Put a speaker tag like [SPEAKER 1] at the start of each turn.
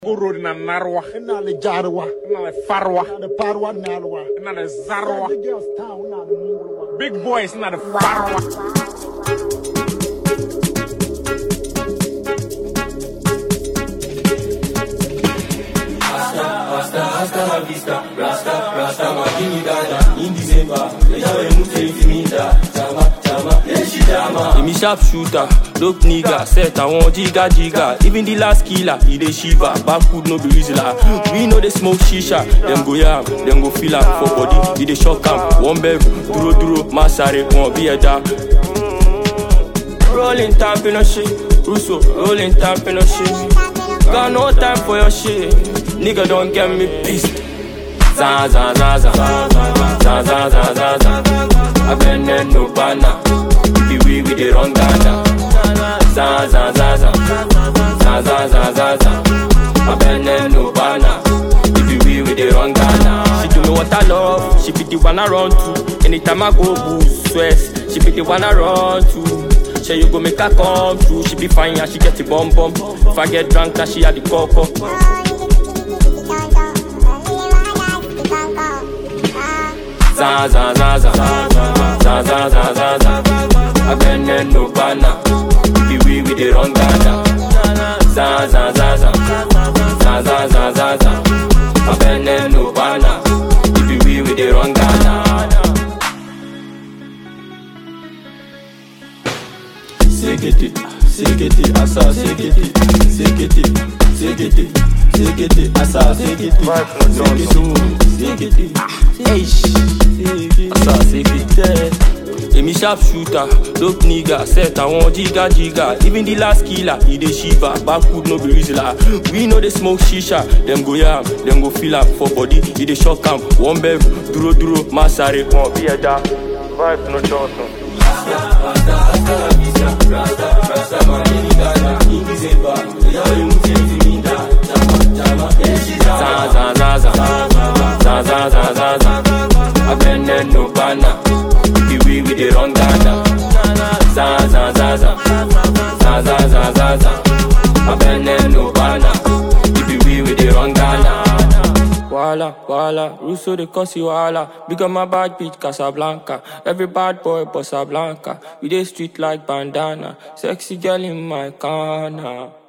[SPEAKER 1] Goro na narwa,
[SPEAKER 2] ina da jaruwa
[SPEAKER 1] ina da farwa,
[SPEAKER 2] ina da faruwa ina alwa
[SPEAKER 1] ina da zarwa.
[SPEAKER 2] the girls town ina da mungulwa
[SPEAKER 1] Big boys ina da farwa.
[SPEAKER 3] Emi sharp shooter, dope nigga, set àwọn jiga jiga. Even the last killer, he dey shiver. Backwood no be reasoner. We know they smoke shisha. Dem go yam, dem go feel am for body. He dey shock am. One bev, dúró dúró, má sáré, wọn bí ẹja. Rolling tap in a shit, Russo, rolling tap in a shit. Got no time for your shit, nigga don't get me pissed. Za za za za, za za za za za. I been there no banner. If we we dey run Ghana. Za za za za, za za za za za. I been there no banner. If we we dey run Ghana. She do me what I love. She be the one I run to. Anytime I go boost stress, she be the one I run to. Say you go make her come through. She be fine and she get the bum bum. If I get drunk, then she had the coco. Za za za za, za za za za za. I been there no banner. If we we dey run Ghana. Za za za za, za za za za za. I been there no banner. If we we dey run Ghana.
[SPEAKER 4] Sekete, sekete, asa, sekete, sekete, sekete, sekete, asa, sekete, sekete, sekete, eish,
[SPEAKER 3] Asa sekete. Emi sharp shooter, dope nigga, set àwọn jiga jiga. Even the last killer, he dey shiver. Backwood no be reasoner. We know they smoke shisha. Dem go yam, dem go feel am for body. He dey shock am. One bev, dúró dúró, má sáré, wọn bí ẹja. Vibe no johnson. Za za za za, za za za za za. I been there no banner. If we we dey run Ghana. Za za za za, za za za za za. I been there no banner. If we we dey run Ghana. Wala, wala, Russo de Cosi wala. Big on my bad bitch Casablanca. Every bad boy Bossa Blanca. We dey street like bandana. Sexy girl in my corner.